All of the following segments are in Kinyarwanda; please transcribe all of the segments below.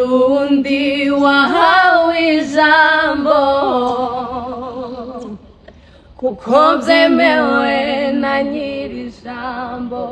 Burundi wahawe ijambo kuko byemewe na nyiri ijambo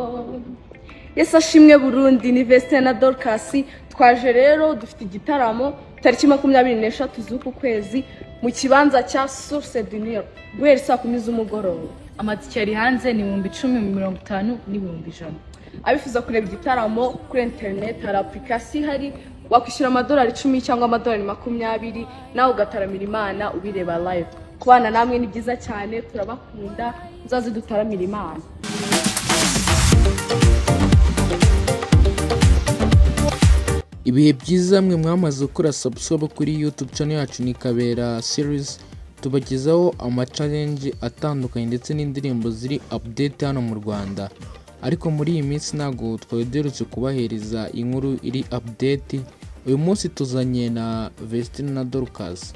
yesi ashimwe burundi ni vesite na dorukasi twaje rero dufite igitaramo tariki makumyabiri n'eshatu z'uku kwezi mu kibanza cya source duniyero guhera saa kumi z'umugoroba amatike ari hanze ni ibihumbi icumi mirongo itanu n'ibihumbi ijana abifuza kureba igitaramo kuri interineti hari apurikasiyo ihari wakwishyura amadolari icumi cyangwa amadolari makumyabiri nawe ugataramira imana ubireba live kubana namwe ni byiza cyane turabakunda muzaze dutaramira imana ibihe byiza mwe mwamaze gukora sabusobo kuri yutube channel yacu ni kabera series tubagezaho amacalenje atandukanye ndetse n'indirimbo ziri update hano mu rwanda ariko muri iyi minsi ntabwo twari duherutse kubahereza inkuru iri update uyu munsi tuzanye na Vestine na Dorcas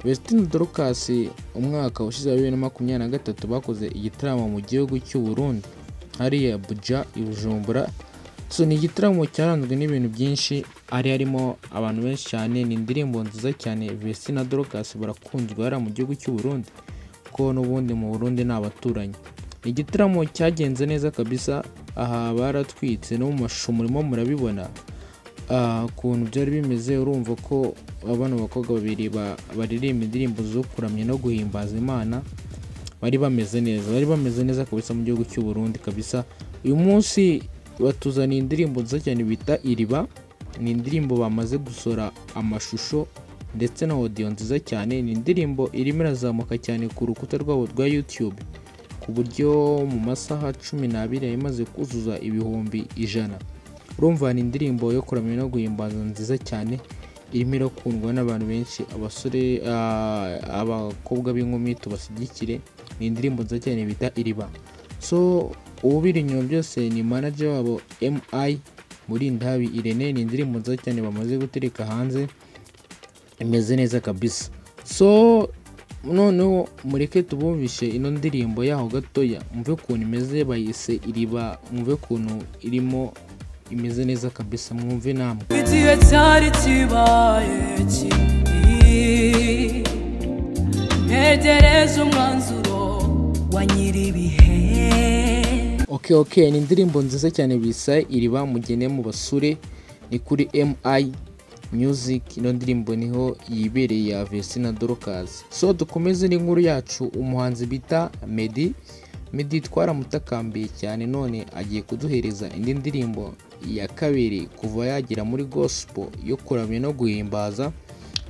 Vestine na Dorcas umwaka ushize wa bibiri na makumyabiri na gatatu bakoze igitaramo mu gihugu cy'u Burundi hariya Abuja i Bujumbura so ni igitaramo cyaranzwe n'ibintu byinshi hari harimo abantu benshi cyane ni indirimbo nziza cyane vesi na dorokasi barakunzwe hariya mu gihugu cy'u Burundi kuko n'ubundi mu Burundi ni abaturanyi Ni igitaramo cyagenze neza kabisa aha baratwitse no mu mashusho murimo murabibona Ah, ukuntu byari bimeze urumva ko bano bakobwa babiri ba- baririmba indirimbo zo kuramya no guhimbaza imana bari bameze neza bari bameze neza kabisa mu gihugu cy'u Burundi kabisa uyu munsi batuzaniye indirimbo nziza cyane bita iriba ni indirimbo bamaze gusora amashusho ndetse na audio nziza cyane ni indirimbo irimo irazamuka cyane ku rukuta rwabo rwa YouTube ku buryo mu masaha cumi n'abiri yari imaze kuzuza ibihumbi ijana urumva ni indirimbo yo kuramya no guhimbaza nziza cyane irimo irakundwa n'abantu benshi abasore ah, abakobwa b'inkumi tubashyigikire ni indirimbo nziza cyane bita iriba so ububiri inyuma byose ni manager wabo mi murindahabi irene ni indirimbo nziza cyane bamaze gutereka hanze imeze neza kabisa so noneho mureke tubumvishe ino ndirimbo yaho gatoya mwumve ukuntu imeze bayise iriba mwumve ukuntu irimo imeze neza kabisa mwumve namwe igihe cyari kibaye kibi ntegereje umwanzuro wa nyir'ibihe ok ok ni indirimbo nziza cyane bisa iriba mugene mu basure ni kuri mi music ino ndirimbo niho yibereye ya vesi na dorokasi so dukomeze n'inkuru yacu umuhanzi bita medi medi twaramutakambeye cyane none agiye kuduhereza indi ndirimbo ya kabiri kuva yagera muri gospel yo kuramya no guhimbaza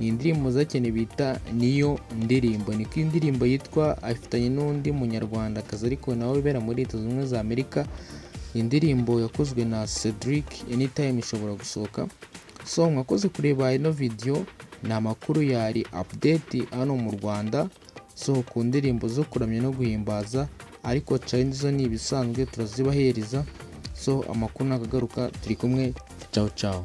ni indirimbo zakeneye bita niyo ndirimbo niko indirimbo yitwa afitanye n'undi munyarwandakazi ariko nawe wibera muri leta zunze ubumwe za amerika ni indirimbo yakozwe na cedric anytime ishobora gusohoka so mwakoze kureba ino video ni amakuru yari update hano mu rwanda so ku ndirimbo zo kuramya no guhimbaza ariko challenge zo ni ibisanzwe turazibahereza so amakuru nagagaruka turi kumwe ciao ciao